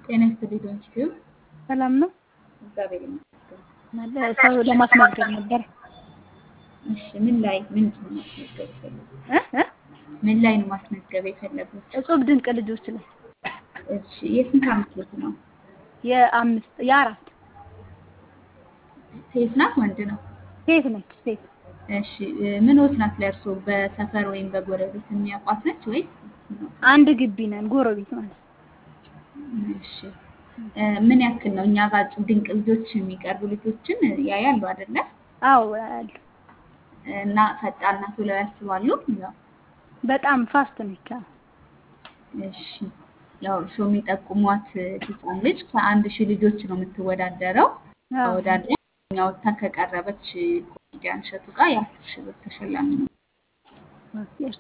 ጤና ይስጥልኝ ዶንኪቲዩብ ሰላም ነው። እግዚአብሔር ይመስገን። ሰው ለማስመዝገብ ነበር። እሺ ምን ላይ ምን ነው ማስመዝገብ የፈለጉት? እ እ ምን ላይ ነው ማስመዝገብ የፈለጉት? እጹብ ድንቅ ልጆች ላይ እሺ የስንት ዓመት ልጅ ነው? የአምስት የአራት ሴት ናት ወንድ ነው? ሴት ነች ሴት እሺ ምንዎት ናት ለእርሶ? በሰፈር ወይም በጎረቤት የሚያውቋት ነች ወይስ? አንድ ግቢ ነን ጎረቤት ማለት ነው። እሺ ምን ያክል ነው እኛ ጋር እጹብ ድንቅ ልጆች የሚቀርቡ ልጆችን ያያሉ አይደለ? አዎ አሉ። እና ፈጣን ናት ብለው ያስባሉ? ያው በጣም ፋስት ነች። አዎ። እሺ ያው እርስዎ የሚጠቁሟት ህፃን ልጅ ከአንድ ሺህ ልጆች ነው የምትወዳደረው። አዎ። ተወዳድራ እኛ ወጥታ ከቀረበች ኮሜዲያን እሸቱ ጋር የአስር ሺህ ብር ተሸላሚ ነው። ኦኬ።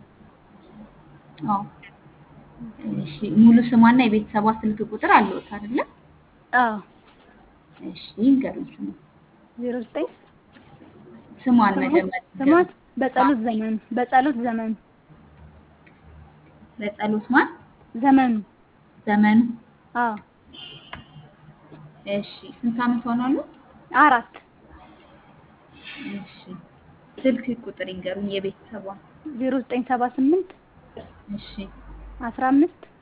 አዎ። እሺ ሙሉ ስሟና የቤተሰቧ ስልክ ቁጥር አለዎት አይደለ? አዎ። እሺ ይንገሩኝ ስሟ ዜሮ ዘጠኝ ስሟን መጀመሪያ ስሟን በጸሎት ዘመኑ በጸሎት ዘመኑ በጸሎት ማን ዘመኑ ዘመኑ አዎ እሺ ስንት ዓመት ሆኗሉ? አራት እሺ ስልክ ቁጥር ይንገሩኝ የቤተሰቧን ዜሮ ዘጠኝ ሰባ ስምንት እሺ አስራ አምስት